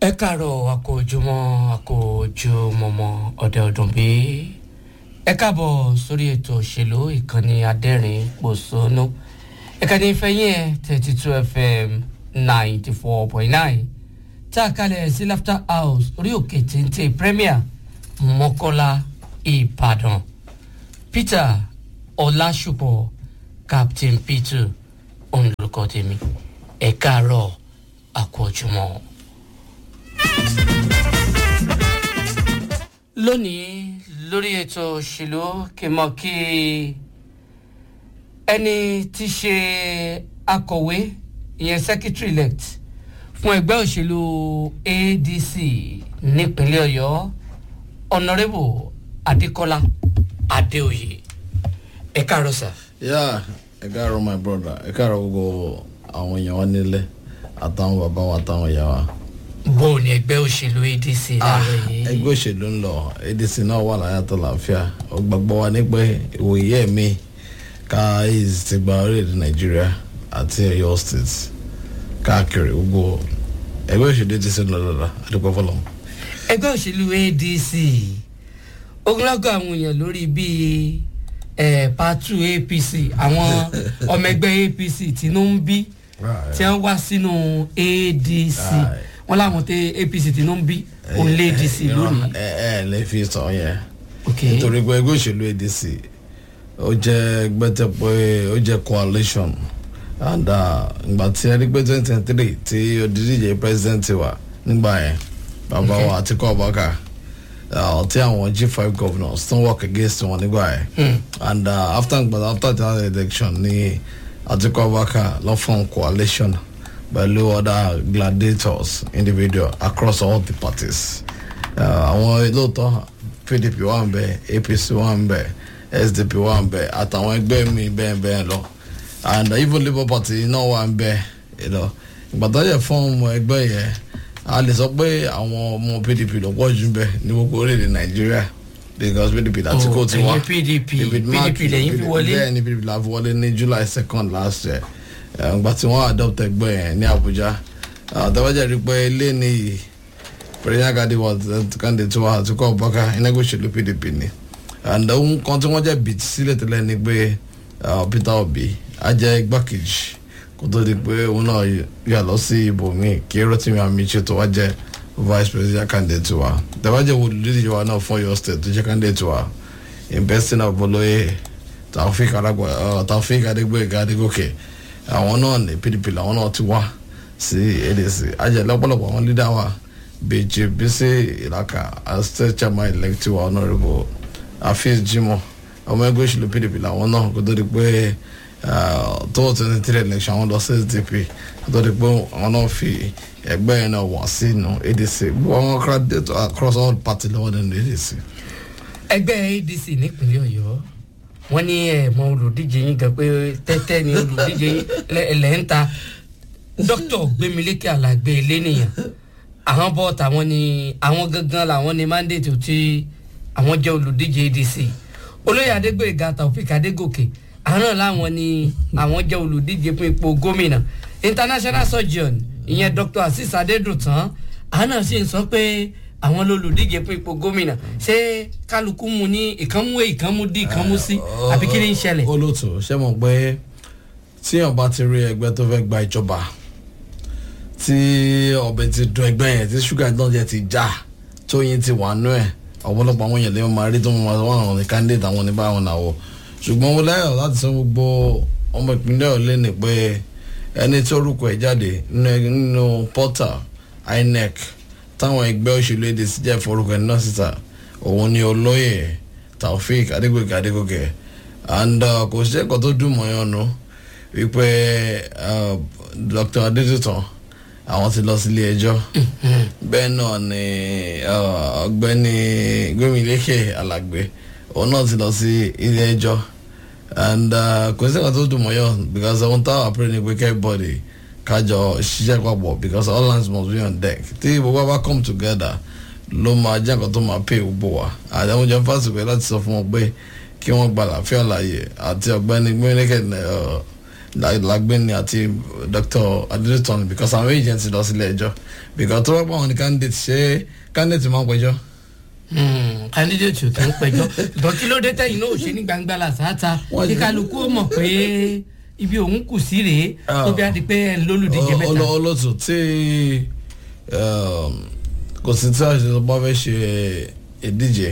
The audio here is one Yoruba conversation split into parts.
ẹ káàárọ̀ àkójúmọ́ àkójúmọ́mọ́ ọ̀dẹ ọdún bí ẹ káàbọ̀ sórí ètò òṣèlú ìkànnì adẹ́rìn pòṣónú ìkànnì ìfẹ́yìn ẹ̀ thirty two fm ninety four point nine tá a kalẹ̀ sí laughter house orí òkè téńté premier mọ́kọ́lá ìbàdàn peter ọlásùpọ̀ captain peter òun lórúkọ tèmi ẹ káàárọ̀ àkójúmọ́. lónìí lórí ètò òṣèlú kí n mọ kí ẹni tí ṣe akọ̀wé ìyẹn secretary elect fún ẹgbẹ́ òṣèlú adc nípínlẹ̀ ọ̀yọ́ honourable adékọ́lá adéoyè ẹ káàárọ̀ sà. yá ẹ káàárọ̀ my brother ẹ káàárọ̀ gbogbo àwọn èèyàn wa nílẹ̀ àtàwọn bàbá wa àtàwọn ìyá wa. bó o ní ẹgbẹ́ òṣèlú adc láàárọ̀ yìí. ẹgbẹ́ òṣèlú ń lọ adc náà wà láyà tó láàfíà ó gbàgbọ́ wa ní pé ìwòye ẹ̀mí ká is ti gba orílẹ̀-èdè nàìjíríà àti ọ̀yọ́ state káàkiri gbogbo ẹgbẹ́ òṣèlú adc ń lọ lọ́la àdúgbò fọlọ́. ẹgbẹ́ òṣèlú adc ogunlọ́gọ̀ àwọn èèyàn lórí bíi eh, patu apc àwọn ọmọ ẹgbẹ́ apc tínú ń bí tí wọ́n wá sínú adc Right. wọ́n láwọn tẹ apc tínú ń bí òun lé adc lónìí. ẹ ẹ lè fi sọ yẹn ok nítorí pé ẹgbẹ́ òṣèlú adc ó jẹ́ ẹgbẹ́ tẹ pé ó jẹ́ coalition and uh, ìgbà tí ẹ rí pé twenty twenty three tí odidije president wa nígbà yẹn bàbá wa àtikọ́ ọ̀bọ̀kà tí àwọn g five governors tó ń work against wọn nígbà yẹn and uh, after after that election ní àtikọ́ ọ̀bọ̀kà lọ́ form coalition pẹ̀lú other gladiators individual across all the parties àwọn lóòótọ́ pdp wà ń bẹ apc wà ń bẹ sdp wà ń bẹ àtàwọn ẹgbẹ́ mi bẹ́ẹ̀ bẹ́ẹ̀ lọ and even labour party náà wà ń bẹ you know. ìgbà tó yẹ fún ọmọ ẹgbẹ́ yẹn a lè sọ pé àwọn ọmọ pdp ló pọ̀ jù bẹ ní gbogbo orílẹ̀-èdè nàìjíríà because pdp láti kó tiwa ẹ̀yin pdp pdp lẹ́yìn fi wọlé bẹ́ẹ̀ ni pdp la fi wọlé ní july second last year ìgbà tí wọ́n adopt ẹgbẹ́ yẹn ní abuja àtàwájà rí pé ilé nìyí president gadi was candidate to wa to call baka iná ẹgbẹ́ òṣèlú pdp ni and ohun kan tí wọ́n jẹ́ bìt sílẹ̀ tẹ́lẹ̀ ni pé uh, peter obi á jẹ́ igbákejì kó tó di pé òun náà yà lọ sí ibòmíì kí rotimi amiche tó wá jẹ́ vice president candidate wa tẹ́wájà wo olùdíje wa náà fún ọyọ state tó jẹ́ candidate wa investing of olóye taofik aragba uh, taofik adégbèga adégòkè àwọn náà ní pdp làwọn náà ti wá sí adc ajẹ́ lọ́pọ̀lọpọ̀ àwọn leader wa bèjì bísí ìlàkà as state chairman elect wa honourable afeez jimoh ọmọ ẹgbẹ́ òṣèlú pdp làwọn náà kó tó di pé tó twenty three election àwọn lọ sí sdp kó tó di pé àwọn náà fi ẹgbẹ́ yẹn náà wà sínú adc gbogbo àwọn candidate across all party lọ́wọ́ nínú adc. ẹgbẹ́ adc nípínlẹ̀ ọ̀yọ́ wọ́n ní ẹ̀ mọ olùdíje yín gan pé tẹ́tẹ́ ni olùdíje yín lẹ́ ń ta dókítà gbémilékè àlàgbé elénìyàn àwọn bọ́ tàwọn ni àwọn gangan làwọn ni mandate tí àwọn jẹ́ olùdíje adc olóyè adégbèga taofik adégòkè àwọn náà làwọn ni àwọn jẹ́ olùdíje fún ipò gómìnà international surgeon ìyẹn dr asis adédùtàn àwọn náà sì ń sọ pé àwọn lolùdíje fún ipò gómìnà ṣé kálukú mu ní ìkànmú a ìkànmú d ìkànmú c àbí kí ni ń ṣẹlẹ̀. olóòtú ṣé mo pé tíyàn bá ti rí ẹgbẹ́ tó fẹ́ gba ìjọba tí ọbẹ̀ ti dùn ẹgbẹ́ yẹn tí ṣúgà náà jẹ́ ti já tóyin ti wà nú ẹ̀ ọ̀pọ̀lọpọ̀ àwọn èèyàn lè máa rí tó máa wọ́n àwọn ní candidate àwọn oníbà àwọn náà wọ̀ ṣùgbọ́n mo lẹ́yọ̀ láti sọ gbogbo ọmọ ìpínlẹ̀ ọ̀lẹ́ ni pé ẹni tí orúkọ ẹ̀ jáde nínú portal inec táwọn ẹgbẹ́ òṣèlú èdè sí jẹ́ forúkọ ẹ̀ náà síta òun ni olóyè taofik adégòkè adégòkè and kò sí ẹ̀kọ́ tó dùn mọ́ yẹn nu wípé dr adétutàn àwọn ti lọ sílé ẹjọ́ bẹ́ẹ̀ náà ni ọ̀gbẹ́ni gómìnlékè alàgbé òun náà ti lọ sí ilé ẹjọ́ and kò sí ẹ̀ka tó dùn mọ́yọ́ because ohun táwọn àpẹẹrẹ ni pé everybody kájọ ṣiṣẹ́ papọ̀ because all hands must be on deck tí gbogbo wa come together ló máa jẹ́ nǹkan tó máa pay gbogbo wa àdéhùn jẹun fásitì láti sọ fún wọn pé kí wọ́n gba àlàáfíà láàyè àti ọ̀gbẹ́ni gómìnlékè lágbẹ́ni àti dr adélétọ́n because àwọn agent ti lọ sílé ẹjọ́ because tó bá pa àwọn ní candidate ṣé candidate máa ń pẹjọ́. Hmm, candidate ò tó ń pẹjọ́ ìbọn kí ló dé tẹ̀yìn náà ò ṣe ní gbangba làṣáta Wọ́n kí ti- kálukú ó mọ̀ pé ibi òun kù sí rèé tó bí a di pé ẹ̀ ń lólùdíje mẹ́ta. Ọlọ- olóòtú tí um, kò sí tí àṣẹ bá fẹ́ ṣe ìdíje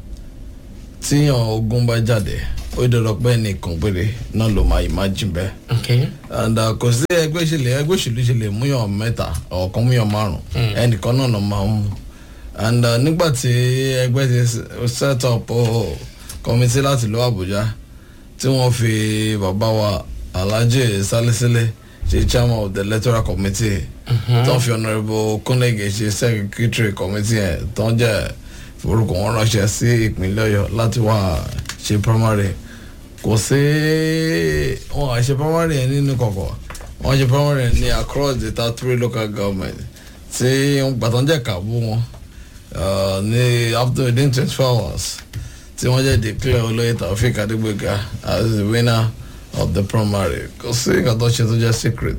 tíyàn ogun bá jáde ó dọ̀rọ̀ pé nìkan péré náà ló máa imagine bẹ́ẹ̀ okay and uh, kò sí ẹgbẹ́ ìṣẹ̀lẹ̀ ẹgbẹ́ òṣèlú ìṣẹ̀lẹ̀ múyàn mẹ́ta ọ̀kan múyàn márùn ẹnìkan náà ló máa ń mú and uh, nígbà tí ẹgbẹ́ ti s- set up uh, committee láti lọ Àbújá tí wọ́n fi bàbá wa Alhaji Salisilẹ ṣe chairman of the electoral committee tó ń fi honourable Kunlege ṣe secretary committee yẹn tó ń jẹ́ forúkọ wọn ránṣẹ́ sí ìpínlẹ̀ Ọ̀yọ́ láti wá ṣe primary kò sí wọn àṣẹ primary yẹn nínú kọ̀kọ̀ wọn ṣe primary yẹn ní across the thirty three local government tí gbàtàn jẹ́ kàbú wọn uh, ní after within twenty four hours tí wọ́n jẹ́ declare olóyè Taofeek Adégbéga as the winner of the primary kò sí nǹkan tó ṣe tó jẹ́ secret.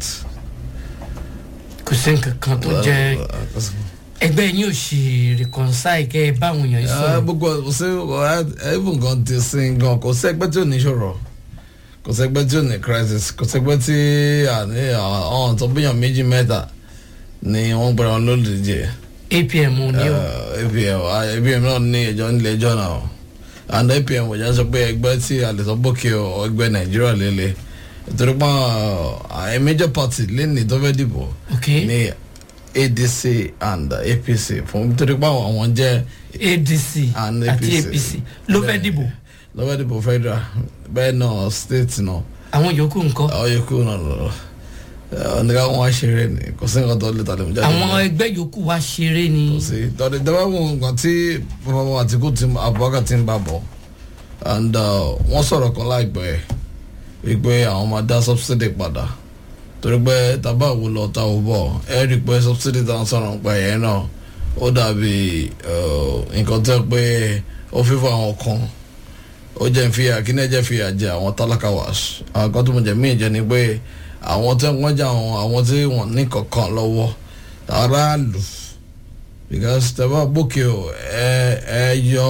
kò sí nǹkan kan tó jẹ́ ẹgbẹ́ yín ò ṣe reconcile kẹ́ ẹ báwọn èèyàn yìí Ah, sọ̀rọ̀ gbogbo kò sí even gan ti sin gan kò sí ẹgbẹ́ tí ò ní ṣòro kò sí ẹgbẹ́ tí ò ní crisis kò sí ẹgbẹ́ tí àní àwọn tó bíyàn méjì mẹ́ta ni wọ́n gbéra wọn lólùdíje apm ní o Ah, apm ah, apm náà ní ẹjọ́ nílé ẹjọ́ náà and apm ọjà sọ pé ẹgbẹ́ tí a lè sọ bókè ọ ẹgbẹ́ nàìjíríà lélẹ̀ torí pé àwọn major party lẹ́nìí tó fẹ́ dìbò ok ní adc and apc fún torí pé àwọn jẹ́ adc and àti apc ló fẹ́ Bẹ́ẹ̀. dìbò lọ́wọ́ dìbò federal bẹ́ẹ̀ náà state náà àwọn yòókù nǹkan àwọn yòókù náà lọ nígbà wọn wá ṣeré ni kò sí nǹkan tó lè tàlẹ́ mú jáde àwọn níbẹ̀. ẹgbẹ́ yòókù wá ṣeré ni kò sí tọ́lẹ̀ dábàá wọn nǹkan tí bàbá wa àtìkú ti Abubakar ti ń bá bọ̀ and uh, wọ́n sọ̀rọ̀ kan láìpẹ́ wípé àwọn máa dá subsidy padà torí pé tábà wò lọ ta ò bọ̀ ẹ rí i pé subsidy tá à ń sọ̀rọ̀ nípa ẹ̀yẹ náà ó dàbí uh, nǹkan tó yẹ pé ó fífọ́ àwọn kan ó jẹ́ ìfìyà kí ní ẹ̀jẹ̀ fìyà jẹ àwọn tálákà wá àwọn kan tó mọ̀ jẹ́ míì jẹ́ ni pé àwọn tí wọ́n jẹ́ àwọn àwọn tí wọ́n ní kankan lọ́wọ́ aráàlú because tẹ́fà gbókè o ẹ ẹ yọ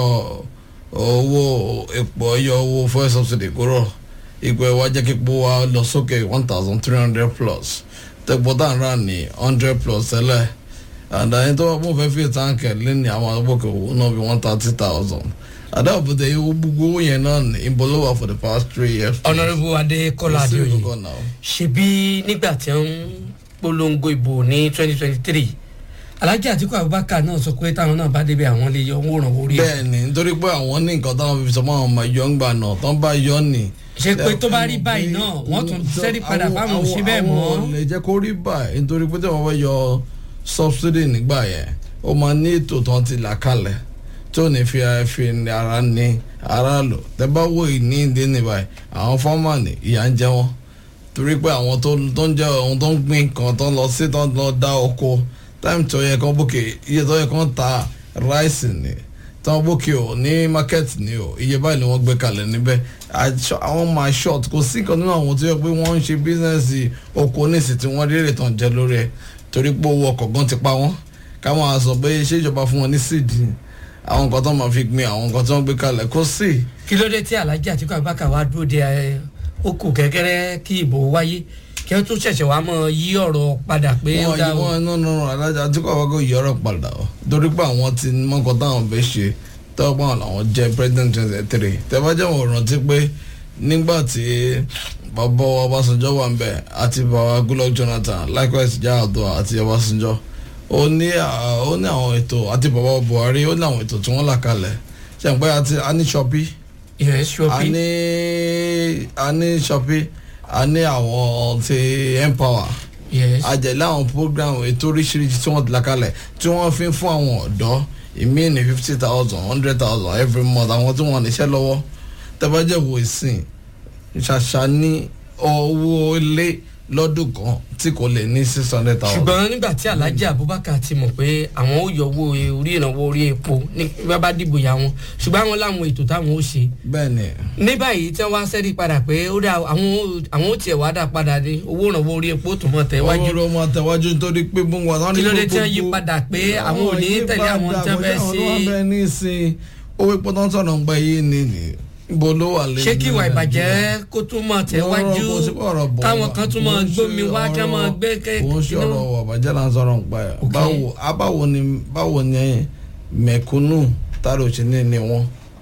owó epo ẹ yọ owó fuel subsidy kúrò ipò ẹ wá jẹ́ kí epo wa lọ sókè one thousand three hundred plus tẹ́pọ̀ tá à ń rà ní hundred plus tẹ́lẹ̀ àdáyé tó wà fún fẹ́ fi táǹkì lẹ́ni àwọn agbókè owó náà bí one thirty thousand àdáàbòtẹ́ owó gbogbo owó yẹn náà ní ìbọlọ́wà for the past three years. honourable adékọ́lá Kò sí adéoyè ìkọ̀kọ̀ náà. ṣebí nígbà tí wọ́n ń polongo ìbò ní twenty twenty three alhaji atiku abubakar náà sọ pé táwọn náà bá débi àwọn lè yọ owó ìrànwọ́ orí ẹ̀ bẹ́ẹ̀ ni nítorí pé àwọn ní nǹkan táwọn fi sọ fún àwọn ọmọ ìjọ ń gbà náà tán bá yọ ni. ṣe pé tó bá rí báyìí náà wọ́n tún sẹ́rí padà fáwọn òṣì bẹ́ẹ̀ mọ́ àwọn lè jẹ́ kó rí báyìí nítorí pé tí wọ́n fẹ́ yọ subsidy nígbà yẹn ó máa ní ètò tán ti là kalẹ̀ tí ò ní fi fi ara ní ara lò tẹ́ bá wò ní ìdí ní báyìí àwọn fọ́ọ̀mà ní ìyà ń jẹ wọ́n torí pé àwọn tó tó ń jẹ ohun tó ń gbìn kan tó ń lọ sí tó ń lọ dá oko táìmù tó yẹ kán bókè iye tó yẹ kán ta ráìsì ni táwọn bókè o ní market ni o iye báyìí ni wọ́n gbé kalẹ̀ níbẹ̀ àṣọ- àwọn máa short kò sí kan nínú àwọn tó yẹ pé wọ́n ń ṣe bísíǹsì oko níìsì tí wọ́n rí èrè tán jẹ lórí ẹ̀ torí pé owó ọkọ̀ gan ti pa wọ́n káwọn á sọ pé ṣé ìjọba fún wọn ní síìdì àwọn nǹkan tó máa fi gbin àwọn nǹkan tó ń gbé kalẹ̀ kò sí. kí ló dé tí alhaji atiku abubakar wá dúró de ẹ ó kù kẹ́kẹ́rẹ́ kí ìbò wáyé kí wọ́n tún ṣẹ̀ṣẹ̀ wá mọ́ yí ọ̀rọ̀ padà pé ó wọn dá o wọn no no no alájà àti kò àwọn kò yí ọ̀rọ̀ padà o torí pé àwọn ti mọkàn táwọn fẹ́ ṣe tọ́wọ́ pé àwọn làwọn jẹ́ president twenty three tẹ́fàjẹ́ wọn rántí pé nígbà tí bàbá wa Ọbásanjọ́ wà ń bẹ̀ àti bàbá Goodluck Jonathan likewise Yar'Adua àti Ọbásanjọ́ ó ní à- ó ní àwọn ètò àti bàbá Buhari ó ní àwọn ètò tí wọ́n là kalẹ̀ ṣe ń pẹ́ àti a ní Shopee ìyẹn a ṣọ́pì ní a ní Shopee a ní àwọn ti Empower yes àjẹlẹ àwọn program ètò oríṣiríṣi tí wọ́n ti là kalẹ̀ tí wọ́n fi ń fún àwọn ọ̀dọ́ ìmí ní fifty thousand hundred thousand every month àwọn tí wọ́n níṣẹ́ lọ́wọ́ tẹ́bàjẹ́ wo ìsìn ṣàṣà ní owó ilé lọ́dún kan tí kò lè ní six hundred thousand. ṣùgbọ́n nígbà tí alhaji abubakar ti mọ̀ pé àwọn ó yọwọ́ orí ìrànwọ́ orí epo ní bí bá dìbò ya wọn ṣùgbọ́n àwọn láwọn ètò táwọn ó ṣe bẹ́ẹ̀ ni ní báyìí tí wọ́n wá sẹ́rí padà pé ó dà àwọn ó- àwọn ó tiẹ̀ wá dà padà ní owó ìrànwọ́ orí epo tó mọ̀ tẹ̀ wájú owó ló máa tẹ̀wájú nítorí pé bó wọn. wọ́n ní kí ló dé tí wọ́n gbogbo- yí padà pé àwọn ò ní tẹ̀lé àwọn tí wọ́n fẹ́ àwọn sí tó wà bẹ́ẹ̀ ní ìsìn owó epo tó ń sọ̀rọ̀ ń gbẹ yìí ni ni ibo ló wà lé. ṣé kí ìwà ìbàjẹ́ kó tún mọ̀ tẹ̀ wájú Ọ̀rọ̀ kò sí ọ̀rọ̀ bọ̀ káwọn wá. kan tún mọ̀ Kò ń gbómi ṣe wá kí wọ́n mọ̀ ọ̀rọ̀- gbé kò ń ṣe kékeré ọ̀rọ̀ ọ̀bàjẹ́ là ń sọ̀rọ̀ ń pa ẹ̀. Ok. báwo a báwo ni báwo ni mẹ̀kúnnù tààrà òṣèlú ni wọ́n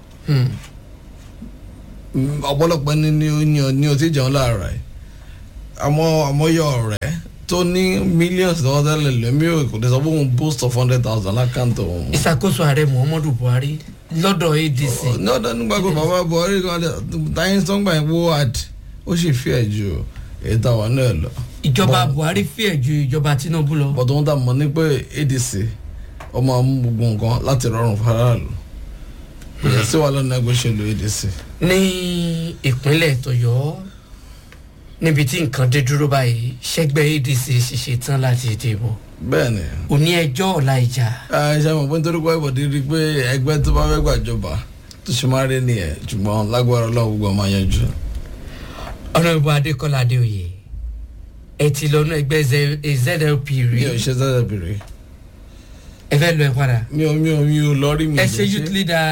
Mm, ọ̀pọ̀lọpọ̀ ni ni o ní o ní o ti jẹun láàárọ̀ ẹ̀ àmọ́ àmọ́yọ ọ̀rẹ́ tó ní millions lọ́wọ́ tẹ́lẹ̀ lẹ́mí ò kò lè sọ fún un boost of hundred thousand lákàntó òun. ìṣàkóso ààrẹ muhammadu buhari lọ́dọ̀ adc ní ọ̀dọ́ nígbà pé bàbá buhari kan lè táyé sọ́ngbà yẹn wó àd ó sì fi ẹ̀ ju èyí táwa náà lọ. ìjọba buhari fìyà ju ìjọba tinubu lọ. bọ́dọ̀ wọn tà mọ́ ní pé adc ọmọ mú gbogbo nǹkan láti rọrùn faraàlú kò yẹ sí wàhálà náà gbéṣẹ́lú adc. ní ìpínlẹ̀ tọ̀yọ́ níbi tí nǹkan dé dúró báyìí ṣẹ́gbẹ́ adc ṣiṣẹ́ tán láti dìbò bẹ́ẹ̀ ni òní ẹjọ́ ọ̀la ìjà ṣe mọ̀ pé nítorí pé ìbọ̀dé rí i pé ẹgbẹ́ tó bá fẹ́ gbàjọba tó ṣe máa rí nìyẹn ṣùgbọ́n lágbára ọlọ́run gbogbo ọmọ yanjú. ọ̀nà ìbò adékọ́lá adéoyè ẹ ti lọ́nà ẹgbẹ́ Z- zlp rí mi ò ṣe sẹ́sẹ̀ bèrè ẹ fẹ́ lọ ẹ padà mi ò mi ò mi ò lọ rí mi. ẹ ò ṣe lè youth leader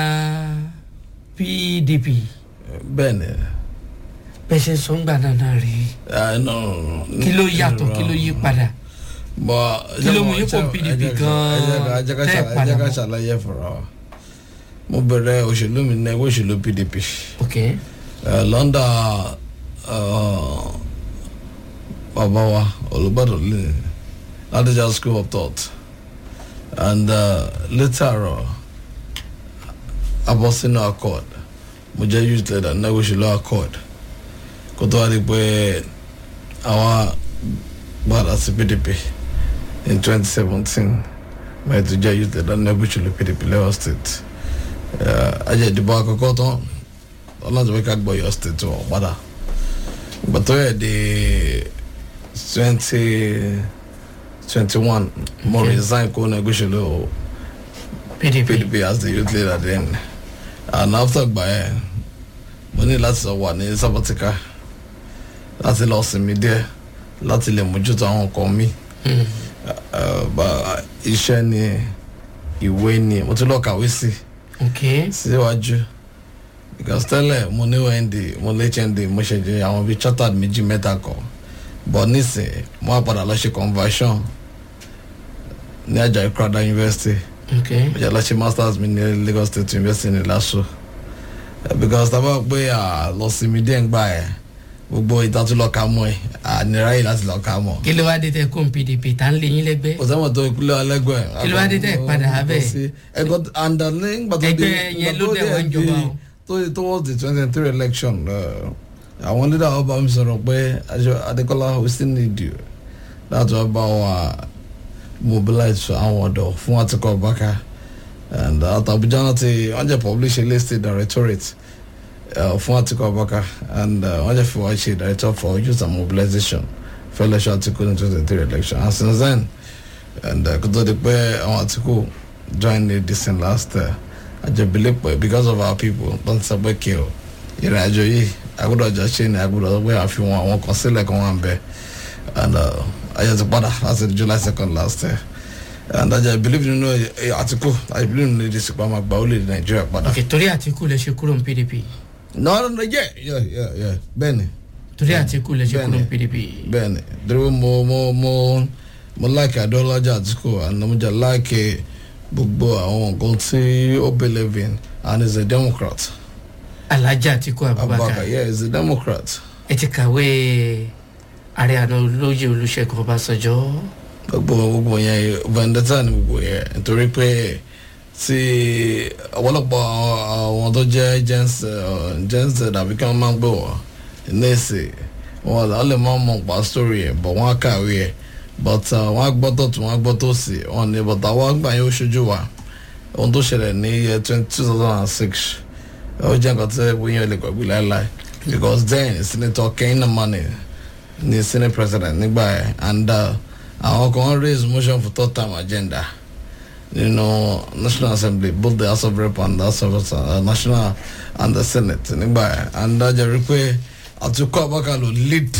pdp bẹ́ẹ̀ ni bẹ́ẹ̀ ṣe ń sọ ń gbà náà náà rí Ah, no, no, no. kí ló yàtọ̀ kí ló yí padà bọ́ Kí ló mú yín kó PDP gan-an tẹ́ ẹ̀ padà ẹ jẹ́ ká mọ́? ṣàlàyé fúnra wa mo bẹ̀rẹ̀ òṣèlú mi ní ẹgbẹ́ òṣèlú pdp ok uh, lọ́ndà uh, bàbá wa olùbàdàn lè ladija school of thought and uh, later uh, abọ́sínú accord mo jẹ́ youth leader ní ẹgbẹ́ òṣèlú accord kó tó wá di pé àwa gbàdá sí pdp in twenty seventeen mo tún jẹ́ youth leader ní ẹgbẹ́ òṣèlú pdp lagos state ajẹ́ ìdìbò àkọ́kọ́ tán ọlọ́run tó fẹ́ ká gbọ́ yọ state wọn padà ìgbà tó yẹ di twenty twenty one mo Okay. resign kó ní ẹgbẹ́ òṣèlú pdp pdp as the youth leader then and after gbà yẹn mo ní láti lọ wà ní sabatika láti lọ sinmi díẹ̀ láti lè mójútó àwọn nǹkan mi Hmm. bá iṣẹ́ ni ìwé ni mo tún lọ kàwé sí ok síwájú because tẹ́lẹ̀ mo ní ond mo ní hnd mo ṣe jẹ àwọn bíi chartered méjì mẹ́ta kan but nísìn mo wá padà lọ ṣe conversion ní Ajayi Crowther University ok mo jẹ́ lọ ṣe masters mi ní Lagos State University ní LASU Eh, because tá a bá pé à lọ sinmi díẹ̀ ń gbà ẹ̀ gbogbo ìtàtúlọ̀ ká mọ́ ẹ̀ ànírà yìí láti lọ ká mọ́ kí ló wá dé tẹ kó pdp tá ń lé yín lẹ́gbẹ́ kò sẹ́wọ̀n tó ìpínlẹ̀ ọlẹ́gbẹ̀ẹ́ Kí ló wá dé tẹ́ ẹ padà abẹ́? ẹ̀kọ́ àǹdà nígbà tó di Ẹgbẹ́ yẹn ló dẹ̀ wá ń jọba o. tó di towards the twenty three election uh, àwọn leader ọba mi sọ̀rọ̀ pé Aṣọ- Adékọ́lá we still need you láti wá bá wa mobilize àwọn ọ̀dọ́ fún Àtíkù Abubakar and àti Abuja náà ti wọ́n jẹ́ publish a list directorate uh, fún Àtíkù Abubakar and uh, wọ́n jẹ́ fi wá ṣe director for youth and mobilization for election Àtíkù ní twenty three election and since then and uh, kó tó di pé àwọn Àtíkù join the decent last uh, àjẹbílẹ̀ pẹ̀ because of our people tó ń sọ pé kí o ìrìn àjò yìí agbọ́dọ̀ jọ ṣe ni agbọ́dọ̀ sọ pé àfihàn àwọn kan sílẹ̀ kan wà ń bẹ and uh, ayé ti padà láti July second last year and I believe nínú eh, Àtíkù I believe nínú èdè ìsìnkú àmọ́ àgbà ó lè Nàìjíríà padà. ok torí àtìkù lè ṣe kúrò ní pdp no no no yeah yeah yeah yeah bẹ́ẹ̀ni torí àtìkù lè ṣe kúrò ní Bẹ́ẹ̀ni. pdp bẹ́ẹ̀ni dúró mo mo mo mo like Adéọlájà Àtíkù and mo jẹ like gbogbo àwọn nǹkan tí ó believe in and is a democrat alhaji àtìkù abubakar Abubakar yeah is a democrat ẹ ti kàwé ààrẹ àná olóyè olùṣègùn ọbásanjọ́ gbogbo gbogbo yẹn vendetta ni gbogbo yẹn nítorí pé tí ọ̀pọ̀lọpọ̀ àwọn tó jẹ́ gens gens dàbí kí wọ́n máa ń gbé wọ́n nẹ́ẹ̀sì wọn ò lè máa mọ̀ pa story ẹ̀ but wọ́n á kàwé ẹ̀ but uh, wọ́n á gbọ́ tọ̀tún wọ́n á gbọ́ tòsì wọ́n ní but àwọn àgbà yẹn ó ṣojú wa ohun tó ṣẹlẹ̀ ní year twenty two thousand and six ó jẹ́ nǹkan tí wọ́n yẹn lè gbàgbé láéláé because then senator Kehinde Mani ní senate president nígbà yẹn and uh, àwọn kan raise motion for third term agenda nínú national assembly both the house of rep and the house of uh, national and the senate nígbà yẹn and dájọ́ rí pé àtúkọ̀ abákan ló lead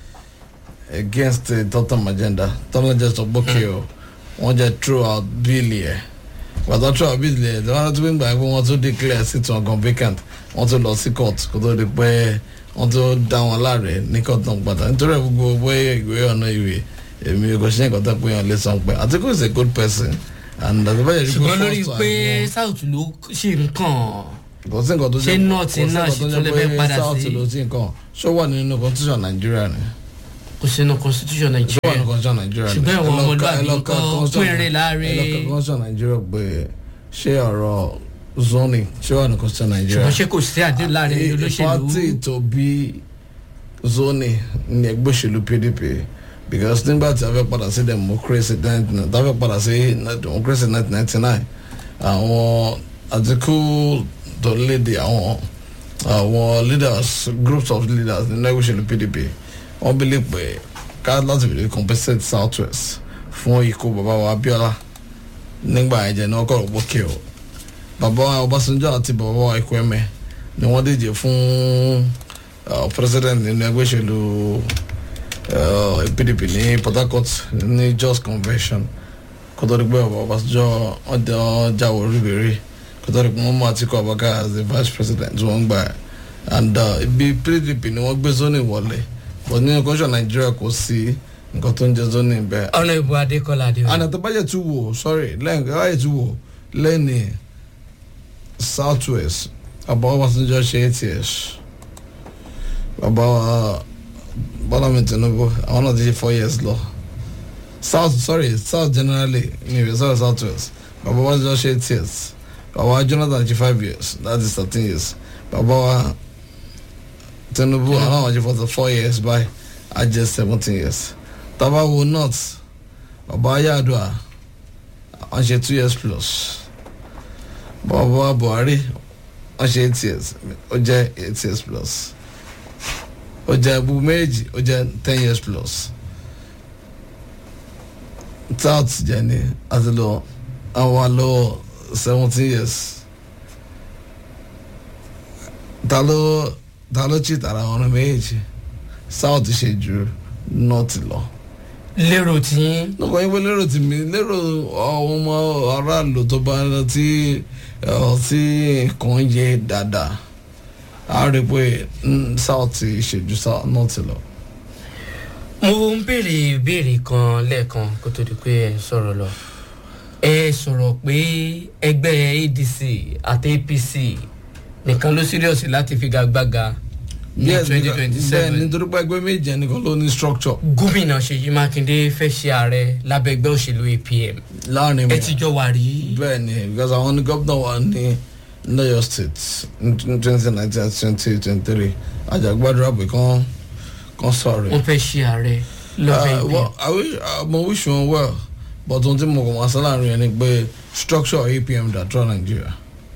against the third term agenda tọ́lá jẹ́ sọ gbókè o wọ́n jẹ́ throw out bill yẹn gbàtọ́ throw out bill yẹn tí wọ́n tún gbà pé wọ́n tún declare seat wọn gan vacant wọ́n tún lọ sí court kó tó di pé wọ́n tún dá wọn láre ní court náà padà nítorí ẹ̀ gbogbo bóyá ìwé ọ̀nà ìwé èmi kò ṣe nǹkan tó pé yàn lè sọ pé Atiku is a good person and àtibáyé rí pé ṣùgbọ́n lórí first pé time south ló ṣe nǹkan kò sí nǹkan tó ṣé north náà sì tún lè fẹ́ padà south sí? ló ti nǹkan ṣó wà nínú constitution Nigeria ni kò sínú constitution ṣó wà Nigeria nínú constitution Nigeria ni Ṣùgbọ́n ìwọ Ẹ lọ ka- ọmọlúwàbí ẹ lọ ka nǹkan constitution- pínrin láàrin- ẹ lọ ka constitution Nigeria pé ṣé ọ̀rọ̀ zoning ṣé wà ní constitution Nigeria ṣùgbọ́n ṣé kò sí àdéhùn láàrin olóṣèlú party tó bí zoning ní ẹgbẹ́ òṣèlú PDP because nígbà tí a fẹ́ padà sí democracy nineteen tí a fẹ́ padà sí democracy nineteen ninety nine àwọn Atiku tó léde àwọn àwọn leaders groups of leaders nínú ẹgbẹ́ òṣèlú PDP wọ́n bí lè pè ká láti fi compensate south west fún ikú bàbá wa Abiola nígbà ẹ̀jẹ̀ náà kọ̀ ọ̀gbọ́n kí o bàbá wa Ọbásanjọ́ àti bàbá wa Ekweme ni wọ́n díje fún uh, president nínú ẹgbẹ́ òṣèlú uh, PDP ní Port Harcourt ní Jos convention kótó di pé bàbá Ọbásanjọ́ ọjà jáwọ́ olúbẹ̀rẹ̀ kótó di pé wọ́n mú Atiku Abubakar as the vice president tí wọ́n gbà and uh, ibi PDP ni wọ́n gbé zoning wọlé but nínú constitution Nàìjíríà kò sí nǹkan tó ń jẹ́ zoning bẹ́ẹ̀ ọ̀nà ìbò adékọ́lá adéwà and àtàbàjẹ́ tún wò sorry lẹ́yìn àtàbàjẹ́ tún wò lẹ́yìn south west bàbá Ọbásanjọ́ ṣe eight years bàbá Bọ́lá mi Tinubu àwọn náà ti ṣe four years lọ south sorry south generally mi ò sọ̀rọ̀ south west bàbá Ọbásanjọ́ ṣe eight years bàbá Jonathan ṣe five years that is thirteen years bàbá wa Tinubu àwọn náà wọ́n ṣe forty four years báyìí á jẹ́ seventeen years tábà wo north bàbá Yar'Adua wọ́n ṣe two years plus bàbá Buhari wọ́n ṣe eight years ó jẹ́ eight years plus ó jẹ́ gbogbo méjì ó jẹ́ ten years plus south jẹ́ ní àti lọ àwọn àlọ́ seventeen years ta ló ta ló cheat ara wọn méjì south ṣe ju north lọ lérò tí lọ́kọ̀ yín pé lérò tí mi lérò àwọn ọmọ aráàlú tó bá ń tí tí nǹkan yé dáadáa a rí i pé mm, south ṣèjú south north lọ. mo ń béèrè ìbéèrè kan lẹ́ẹ̀kan kó tó di pé ẹ sọ̀rọ̀ lọ ẹ sọ̀rọ̀ pé ẹgbẹ́ ADC àti APC nìkan ló serious láti figagbága ní Yes, twenty because- twenty bẹ́ẹ̀ seven nítorí pé ẹgbẹ́ méjì ẹnìkan ló ní structure gómìnà Ṣèyí Mákindé fẹ́ ṣe ààrẹ lábẹ́ ẹgbẹ́ òṣèlú APM láàrin mi. ẹ ti jọ wà rí bẹ́ẹ̀ ni because àwọn ní gómìnà wa ní lọ́yọ̀ state ní twenty nineteen àti twenty twenty three àjàgbádùn pé kán kán sọ̀rọ̀. wọ́n fẹ́ ṣe ààrẹ lọ́bẹ̀ Uh, APM well, I wish, uh, mo wish wọn well but ohun tí mo kàn máa sọ láàrin ẹni pé structure APM dà tó Nàìjíríà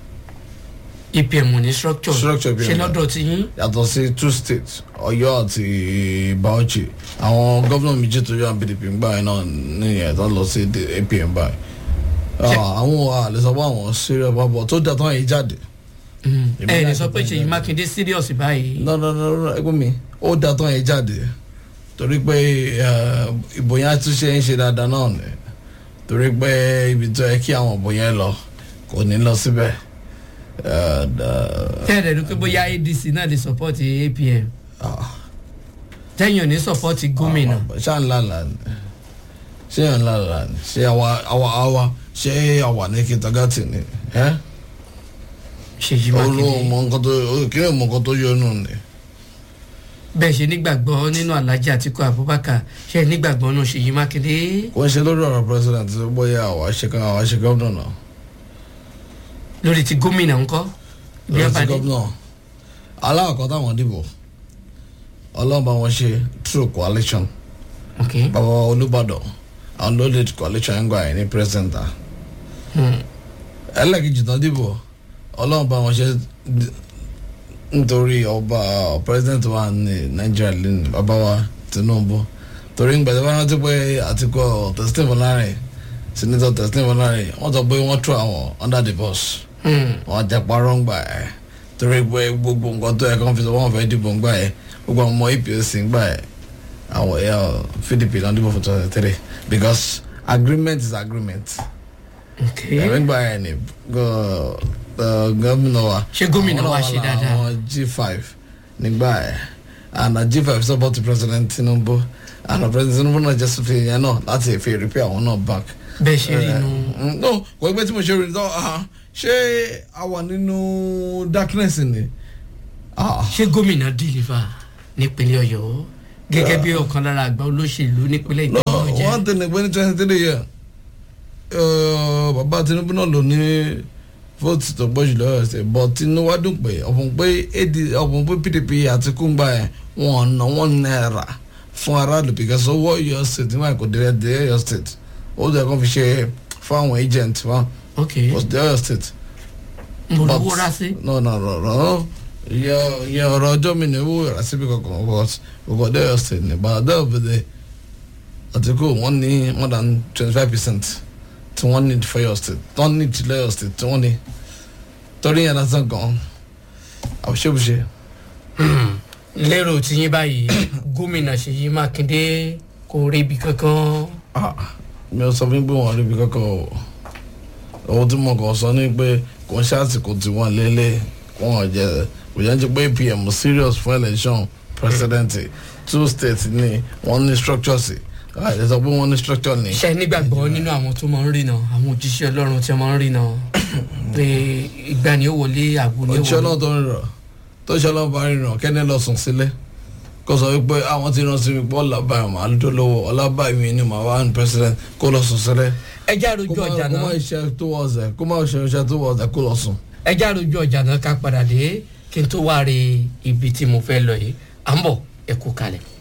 APM ò ní structure Structure APM ṣe lọ́dọ̀ tí yín yàtọ̀ sí two states Ọ̀yọ́ àti Bauchi àwọn gómìnà méjì tó yọ PDP ń gbà yẹn náà nìyẹn tó lọ sí the APM báyìí Ṣé- Ah, àwọn àlè sọ pé àwọn serious bàbọ̀ tó dà tán yìí jáde Èmi ẹ ní láti sọ pé bá Ṣèyí jáde. Mákindé serious báyìí no no no no ẹgbẹ́ mi ó dà tán yìí jáde torí pé eh, ìbò yẹn tún ṣe ń ṣe dáadáa náà ni torí pé ibi tó yẹ kí àwọn ìbò yẹn lọ kò ní lọ síbẹ̀ Eh, da- tẹ́lẹ̀ ní pé bóyá ADC náà lè support APM ah. tẹ́yìn ò ní support gómìnà ṣá ń lálà ni ṣé ń lálà ni ṣé àwa àwa àwa ṣé àwa ní kìtàgàtì ni ẹ Ṣèyí olóhùn Mákindé mọ nǹkan tó kí ni mọ nǹkan tó yọnu ni bẹ́ẹ̀ ṣe nígbàgbọ́ nínú Alhaji Atiku Abubakar ṣe nígbàgbọ́ nínú Ṣèyí Mákindé kò ń ṣe lórí ọ̀rọ̀ president tó bóyá àwa ṣe kan àwa ṣe gómìnà náà lórí ti gómìnà ńkọ́ ibi lórí ti abadé gómìnà aláàkọ́ táwọn dìbò ọlọ́run bá wọn ṣe true coalition ok bàbá wa Olúbàdàn àwọn ló lead coalition ń gbà yẹn ní president ah hmm. ẹlẹ́kejì tán dìbò ọlọ́run bá wọn ṣe d- nítorí ọba president wa ní nàìjíríà lẹ́nu bàbá wa tinubu torí ń gbẹ̀dẹ̀ bá rántí pé àtikọ̀ testing fọlárin senator testing fọlárin wọ́n sọ pé wọ́n throw àwọn under the bus Hmm. wọ́n jẹ́ parọ́ ń gbà ẹ̀ torí pé gbogbo nǹkan tó yẹ kó fi sọ wọ́n fẹ́ dìbò ń gbà ẹ̀ gbogbo àwọn ọmọ apc ń gbà ẹ̀ àwọn ẹ̀yà pdp ló ń dìbò fún twenty three because agreement is agreement ok ẹ̀mí gbà ẹ̀ ní gọ- ọ̀, gómìnà wa Ṣé gómìnà wa àwọn ṣe náà dáadáa? àwọn g five nígbà ẹ̀ and uh, g five support president tinubu and uh, president tinubu náà jẹ́ sọ́fin yẹn náà láti fi repair àwọn náà back bẹ́ẹ̀ ṣe rí inú Mm, no kò gbé tí mo ṣe rí tán ah, ṣé a wà nínú darkness ni Ah, ṣé gómìnà deliver nípínlẹ̀ ọ̀yọ́ gẹ́gẹ́ bí ọ̀kan lára àgbà olóṣèlú nípínlẹ̀ no ìpínlẹ̀ ọ̀jẹ́ one thing ni pé ní twenty three year bàbá tinubu náà ló ní vote tó gbọ́ jùlọ ọ̀sẹ̀ but tinubu wá dùn pé ọ̀pọ̀ pé ad ọ̀pọ̀ pé pdp àti kúngbà yẹn wọn ná wọn náírà fún aráàlú because owó Ọ̀yọ́ state nígbà kò dé dé Ọ̀yọ́ state ó dẹ̀ kó fi ṣe fún àwọn agent wa ok was dé Ọ̀yọ́ state. mo But- lówó rá sí no no no no yẹ yẹ ọ̀rọ̀ ọjọ́ mi ni owó rà síbi kankan but òkò dé Ọ̀yọ́ state ní but ọ̀dọ́ òbẹ̀dẹ̀ àtìkù wọ́n ní more than twenty five percent tí wọ́n ní for Ọ̀yọ́ state tí wọ́n ní ti lọ́yọ̀ state tí wọ́n ní torí yẹn lásán gan àbúṣebúṣe lérò tiyín báyìí gómìnà ṣèyí mákindé kò ríbi kankan ah mi ò sọ fún pé wọ́n rí ibi kankan o ohun tí mo kàn sọ ni pé kò ń ṣàtìkù tí wọ́n lélẹ̀ wọ́n jẹ kò yẹn ti pé pm serious fún election president two states ni wọ́n ní structure sí àìlè sọ pé wọ́n ní structure ni. ṣe nígbàgbọ́ nínú àwọn tó máa ń rìnà àwọn òjíṣẹ́ ọlọ́run tí wọ́n máa ń rìnà pé ìgbà ni ó wọlé àgbo ni ó òṣìṣẹ́ náà wọlé tó ń rọ̀ tó ṣe ọlọ́run bá rìnrìn kẹ́ni lọ sùn sílẹ̀ kó sọ wípé àwọn ti rán sí mi pé ọlábàá màá ló lówó ọlábàá mi ni màá wá ní president kó lọ sùn sílẹ̀ ẹjẹ́ àròjù kó má ọjà kó má náà iṣẹ́ tó wọ̀ ọ̀sẹ̀ kó má ṣe iṣẹ́ tó wọ̀ ọ̀sẹ̀ kó lọ sùn. ẹjẹ́ àròjù ọjà náà ká padà dé kí n tó wá rí ibi tí mo fẹ́ lọ yìí à ń bọ̀ ẹ kú kalẹ̀.